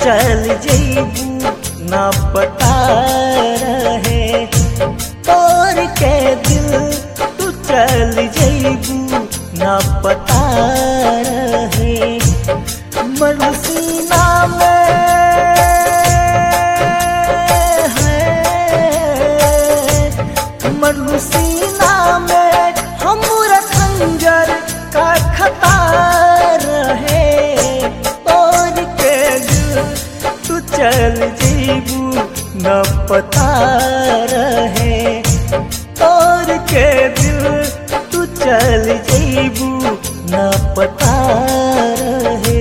चल जईबू ना पता रहे तोर के दिल तू चल जईबू ना पता रहे मरुसीना में है मरुसीना में हमरा खंजर का खतार है और के दिल तू चल जीबू न पता रहे और के दिल तू चल जीबू न पता रहे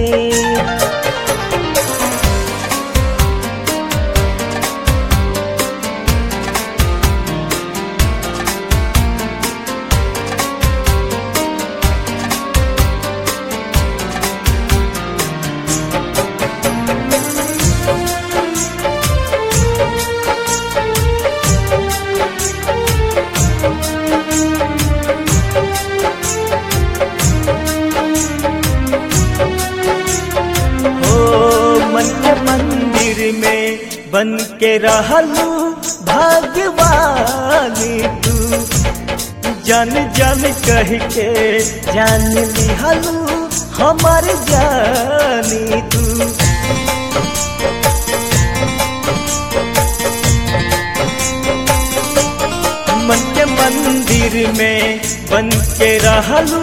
हो मन के मंदिर में बन के रहलू भगवानी तू जन जन कह के जान लिहलू हमार जानी तू मन के मंदिर में बन के रहलू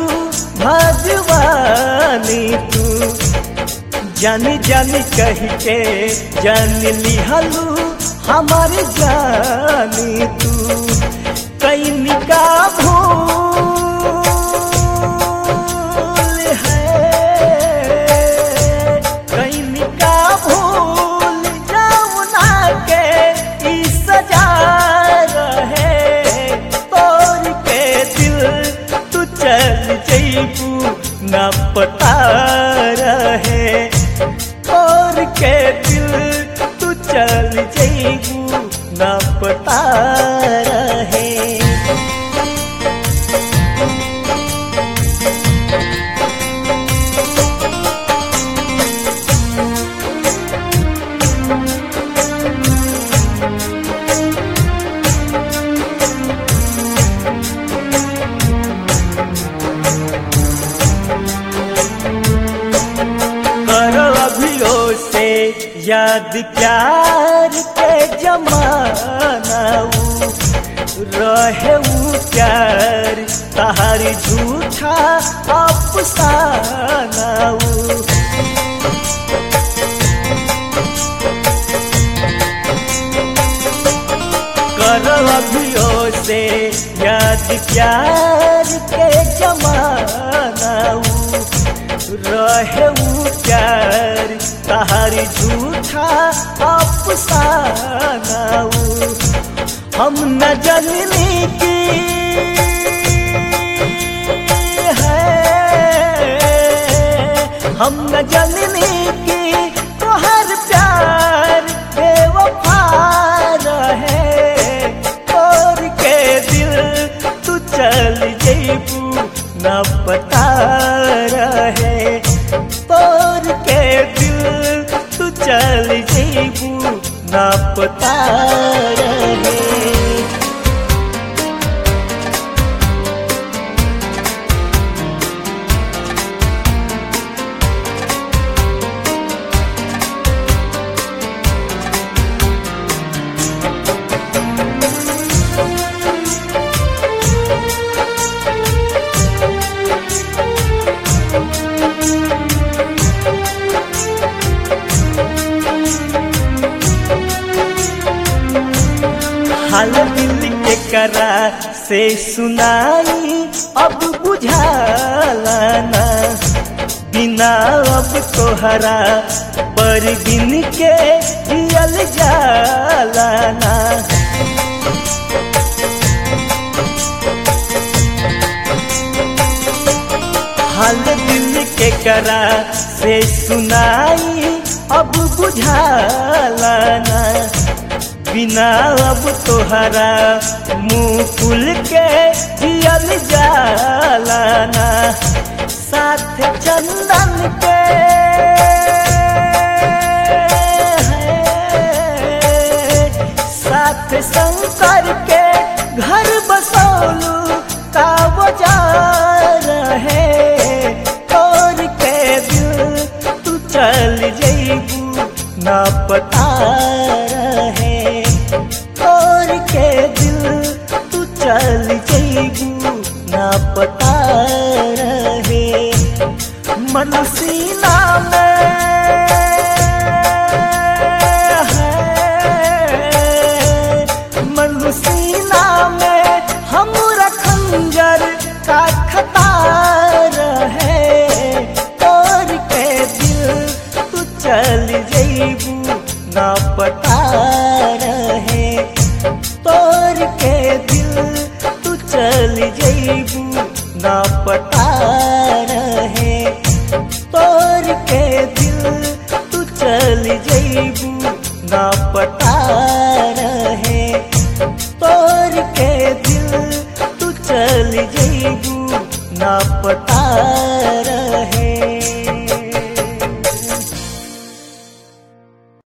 भगवानी तू जानी जानी कह के जान लिहलू हमार जानी तू कैन का भूल है कैन का भूल जाऊना के ई सजा रहे तोर के दिल तू चल जईबू ना पता रहे और के दिल तू चल जईबू ना पता रहे करो अभियो से याद प्यार के जमाना ऊ रहे ऊ प्यार तहार झूठा अफसाना ऊ करो अभियो से याद प्यार के जमाना ऊ रहे ऊ प्यार तहार झूठा अफसाना ऊ हम न जननी की है हम न जननी की तोहर प्यार बेवफा रहे और के दिल तू चल जईबू न पता रहे तोर के दिल तू चल जईबू न पता रहे हाल दिल के करा से सुनाई अब बुझाला ना बिना अब तोहरा पर दिन के जियल जाला ना हाल दिल के करा से सुनाई अब बुझाला ना बिना अब तोहरा मुंह खुल के जियल जाला ना साथ चंदन के चल जैबू ना पता रहे तोर के दिल तू चल जैबू ना पता रहे मन सीना में है मन सीना में हम खंजर का खतार है तोर के दिल तू चल जैबू ना पता रहे तोर के दिल तू चल जैबू ना पता रहे तोर के दिल तू चल जैबू ना पता रहे तोर के दिल तू चल जैबू ना पता